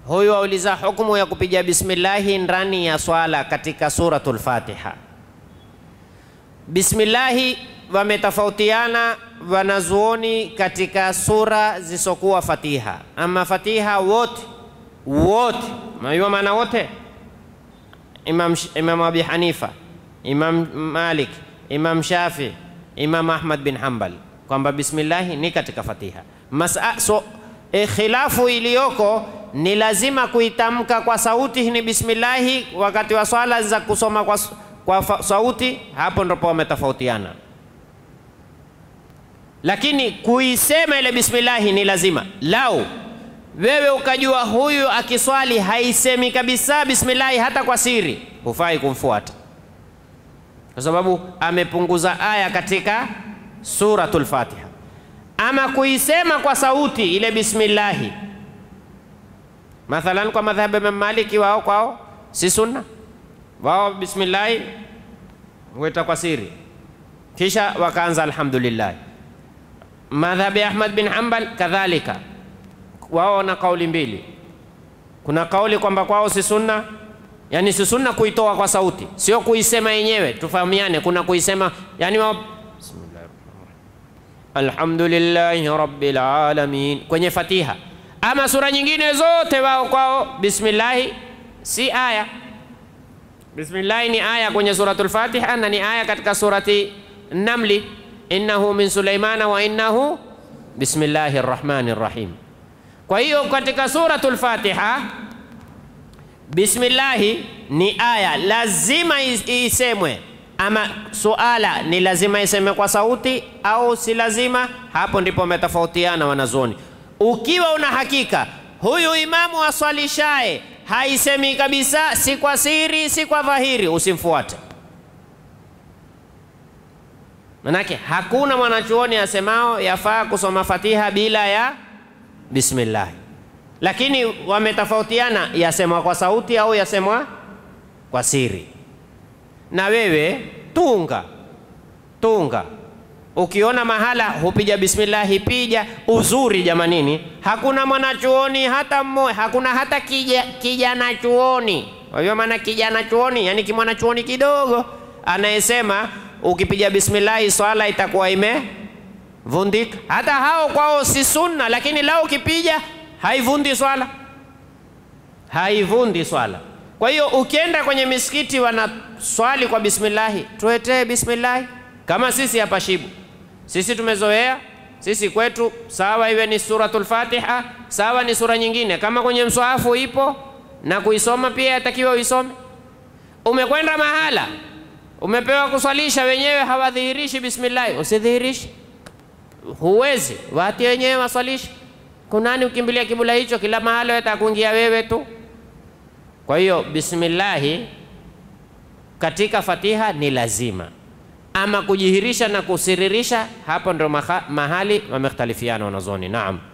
Huyu auliza hukumu ya kupiga bismillahi ndani ya swala katika suratul Fatiha. Bismillahi wametofautiana wanazuoni katika sura zisokuwa Fatiha. Ama Fatiha wote wote, unajua maana wote, Imam, Imam Abi Hanifa, Imam Malik, Imam Shafi, Imam Ahmad bin Hanbal kwamba bismillahi ni katika Fatiha. Masa, so, e, khilafu iliyoko ni lazima kuitamka kwa sauti ni bismillahi wakati wa swala za kusoma kwa, kwa sauti, hapo ndipo wametofautiana lakini kuisema ile bismillahi ni lazima. Lau wewe ukajua huyu akiswali haisemi kabisa bismillahi hata kwa siri, hufai kumfuata, kwa sababu amepunguza aya katika suratul Fatiha. Ama kuisema kwa sauti ile bismillahi, mathalan kwa madhhabu ya Maliki, wao kwao si sunna, wao bismillahi huita kwa siri, kisha wakaanza alhamdulillah Madhhabi ya Ahmad bin Hanbal kadhalika, wao wana kauli mbili. Kuna kauli kwamba kwao si sunna, yani si sunna kuitoa kwa sauti, sio kuisema yenyewe, tufahamiane. Kuna kuisema yani wao alhamdulillahi rabbil alamin kwenye Fatiha, ama sura nyingine zote wao kwao bismillahi si aya. Bismillahi ni aya kwenye suratul Fatiha na ni aya katika surati Namli innahu min Sulaimana wa innahu bismillahi rrahmani rrahim. Kwa hiyo katika suratul Fatiha bismillahi ni aya lazima isemwe, ama suala ni lazima iseme kwa sauti au si lazima? Hapo ndipo wametofautiana wanazuoni. Ukiwa una hakika huyu imamu aswalishaye haisemi kabisa, si kwa siri si kwa dhahiri, usimfuate. Manake hakuna mwanachuoni asemao yafaa kusoma Fatiha bila ya bismillah, lakini wametofautiana, yasemwa kwa sauti au yasemwa kwa siri. Na wewe tunga tunga, ukiona mahala hupiga bismillahi pija. Uzuri jamanini, hakuna mwanachuoni hata mmoja, hakuna hata kija, kijana chuoni. Wajua maana kijana chuoni, yani kimwanachuoni kidogo anayesema ukipiga bismillahi swala itakuwa imevundika. Hata hao kwao si sunna, lakini lao ukipiga haivundi swala, haivundi swala. Kwa hiyo ukienda kwenye misikiti wanaswali kwa bismillahi, tuetee bismillahi. Kama sisi hapa Shibu, sisi tumezoea sisi kwetu, sawa iwe ni suratul Fatiha, sawa ni sura nyingine, kama kwenye mswahafu ipo na kuisoma pia yatakiwa uisome. Umekwenda mahala umepewa kuswalisha, wenyewe hawadhihirishi bismillahi, usidhihirishi. Huwezi, wati wenyewe waswalishe. Kunani ukimbilia kibula hicho? Kila mahali watakuingia wewe tu. Kwa hiyo bismillahi katika Fatiha ni lazima, ama kujihirisha na kusiririsha, hapo ndo mahali wamekhtalifiana wanazoni. Naam.